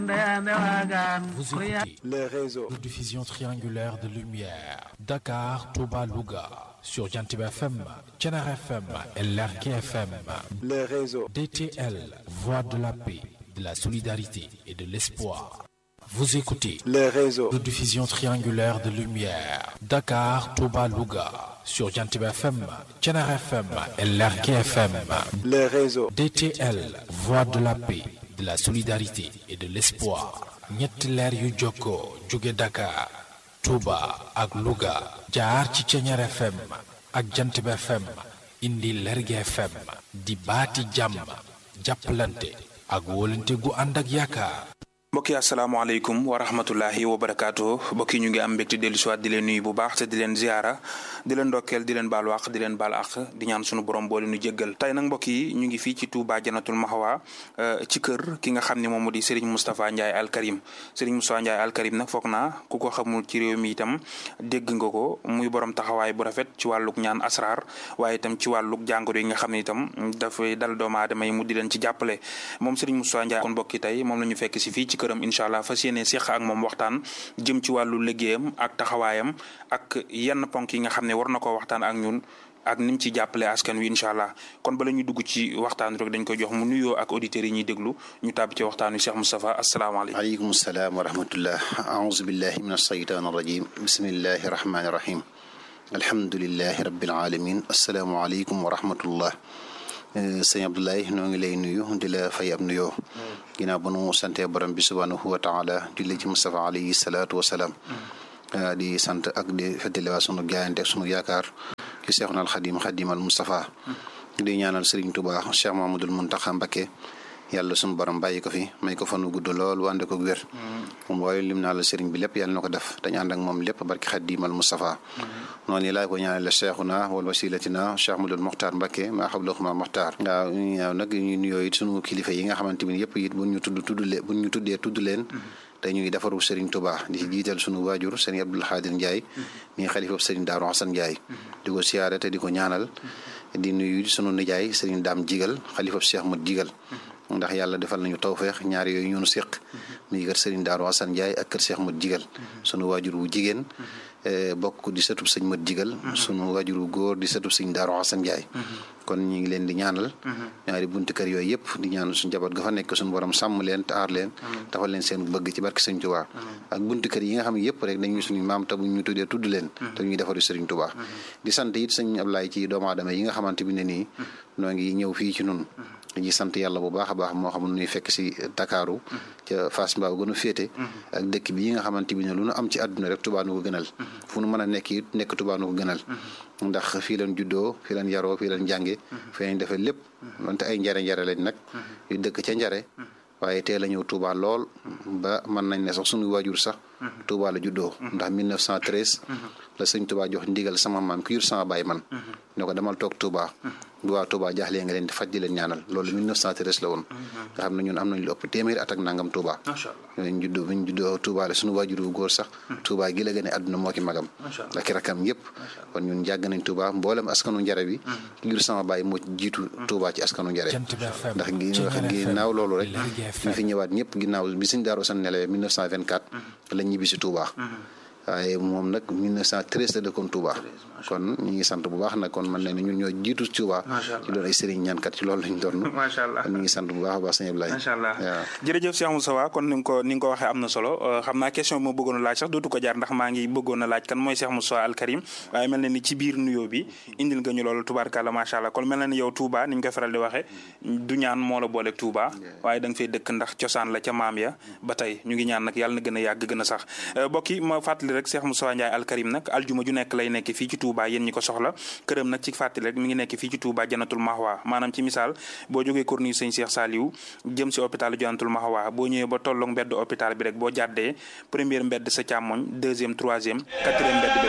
Vous écoutez les réseaux. de diffusion triangulaire de lumière. Dakar, Touba, Louga. Sur Jantib FM, Tchenar FM et Lerke FM. les réseaux. DTL, Voix de la paix, de la solidarité et de l'espoir. Vous écoutez les réseaux. de diffusion triangulaire de lumière. Dakar, Touba, Louga. Sur Jantib FM, Tchenar FM et Lerke FM. les réseaux. DTL, Voix de la paix, de la solidarité et de l'espoir. ñetti leer yu jokkoo jóge Dakar, Touba ak Louga. jaar ci Ceñeer FM ak Jantib FM indi Lerge FM di baati jàmm jàppalante ak wóolante gu ànd ak yaakaar. mbokki asalaamaaleykum wa rahmatullahi wa barakaatu mbokki ñu ngi am mbégte dellu siwaat di leen nuyu bu baax te di leen ziara di leen ndokkeel di leen baal wàq di leen baal àq di ñaan sunu borom boole nu jéggal tey nag mbokk yi ñu ngi fii ci Touba Janatul Mahwa ci kër ki nga xam ne moom moo di Serigne Moustapha Ndiaye Al Karim Serigne Moustapha Ndiaye Al Karim nag foog naa ku ko xamul ci réew mi itam dégg nga ko muy borom taxawaay bu rafet ci wàlluk ñaan asrar waaye itam ci wàlluk jàngoro yi nga xam ne itam dafay dal doomu aadama yi mu di leen ci jàppale moom Serigne Moustapha Ndiaye kon mbokki tey moom la ñu fekk si fii ci këram incha allah fas yéene seq ak moom waxtaan jëm ci wàllu liggéeyam ak taxawaayam ak yenn ponk yi nga xam ne war na ko waxtaan ak ñun ak ni mu ci jàppale askan wi incha allah kon bala ñu dugg ci waxtaan rek dañ koy jox mu nuyoo ak auditeurs yi ñuy déglu ñu tàbbi ci waxtaan wi Cheikh Moustapha asalaamaaleykum. aleykum salaam wa rahmatullah aouzu billahi min alsheytaan arrajim bismillahi rahmani rahim alhamdulilahi rabbil alamin asalaamu aleykum wa rahmatullah sëñ Abdoulaye noo ngi lay nuyu di la fay ab nuyoo ginnaaw ba nu sante borom bi subhanahu wa taala julli ci Moustapha alayhi salaatu wa salaam di sant ak di feddaliwaat sunu jaayante ak sunu yaakaar ci Seexuna al Xadim Xadimal Moustapha di ñaanal Serigne Touba Cheikh Mamadul Muntaxa Mbakke yàlla sunu borom bàyyi ko fi may ko fanu gudd lool wànde ko wér moom waaye lim naa la Serigne bi lépp yàlla na ko def dañ ànd ak moom lépp barki Xadimal Moustapha noonu laa ko ñaanal la Cheikhuna wal wasilatina Cheikh Madul Mokhtar Mbakke maa xablaxuma Mokhtar waaw ñaaw nag ñu nuyoo it sunu kilifa yi nga xamante ni yëpp it buñ ñu tudd tudd leen buñ ñu tuddee tudd leen dañuy defaru Serigne Touba di ci jiital sunu waajur Serigne Abdoul Xaadir Ndiaye mi xalifa Serigne Daaru Xasan Ndiaye di ko siyaare te di ko ñaanal di nuyu sunu nijaay Serigne Daam Jigal xalifa Cheikh Mat Jigal ndax yàlla defal nañu tawfeex ñaar yooyu ñunu séq muy kër Serigne Daaru Xasan Ndiaye ak kër Cheikh Mat Jigal sunu waajur wu jigéen bokk di sëtub sëñ Mat Jigal sunu waajur wu góor di sëtub sëñ Daaru Xasan Ndiaye kon ñu ngi leen di ñaanal ñaari buntu kër yooyu yëpp di ñaanal suñu njaboot ga fa nekk suñu borom sàmm leen te aar leen tafal leen seen bëgg ci barke sëñ Touba ak buntu kër yi nga xam ne yëpp rek dañuy suñu maam te bu ñu tuddee tudd leen te ñuy defaru sëriñ Touba di sant it sëñ Ablaye ci doomu aadama yi nga xamante bi ne nii noo ngi ñëw fii ci nun dañuy sant yàlla bu baax a baax moo xam nuy fekk si Dakaaru ca Fass Mbao gën a féete ak dëkk bi yi nga xamante bi ne lu nu am ci àdduna rek Touba nu ko gënal fu nu mën a nekk it nekk Touba nu ko gënal ndax fii leen juddoo fii leen yaroo fii leen jànge fii leen defee lépp donte ay njare njare lañ nag yu dëkk ca njare waaye teel a ñëw Touba lool ba mën nañ ne sax suñu waajur sax Touba la juddoo ndax 1913 la sëñ Touba jox ndigal sama maam ki jur sama baay man ne ko demal toog Touba bu waa Touba jaaxlee nga leen di faj di leen ñaanal loolu 1913 la woon nga xam ne ñun am nañ lu ëpp téeméeri at ak nangam Touba ñu juddoo bi ñu juddoo Touba la suñu waajur wu góor sax Touba gi la gën a àdduna moo ki magam ak i rakam yëpp kon ñun jàgg nañ Touba mboolem askanu njare bi ki jur sama baay moo jiitu Touba ci askanu njare ndax gi ginnaaw loolu rek ñu fi ñëwaat ñëpp ginnaaw bi suñ daaru san nelawee 1924 la ñibbi si Touba waaye moom nag 1913 la dëkkoon Touba kon ñu ngi sant bu baax nag kon man ne ñun ñoo jiitu Touba ci doon ay sëriñ ñaankat ci loolu lañ doon macha allah kon ñu ngi sant bu baax a baax sëñ Ablaye macha allah waaw jërëjëf Cheikh Moustapha kon ni nga ko ni nga ko waxee am na solo xam naa question bi ma bëggoon a laaj sax dootu ko jaar ndax maa ngi bëggoon a laaj kan mooy Cheikh Moustapha Al Karim waaye mel na ni ci biir nuyoo bi indil nga ñu loolu tubaarkàlla macha allah kon mel na ni yow Touba ni ñu koy faral di waxee du ñaan moo la booleeg Touba waaye da nga fay dëkk ndax cosaan la ca maam ya ba tey ñu ngi ñaan nag yàlla na gën a yàgg gën a sax mbokk yi ma fàttali rek Cheikh Moustapha Ndiaye Al Karim nag aljuma ju nekk lay nekk fii ci Touba yéen ñi ko soxla këram nag ci fàttali rek mi ngi nekk fii ci Touba Janatul Mahwa maanaam ci misaal boo jógee corniche sëñ Cheikh Saliou jëm si hôpital Janatul Mahwa boo ñëwee ba tolloog mbedd hôpital bi rek boo jàddee première mbedd sa càmmoñ deuxième troisième quatrième mbedd bi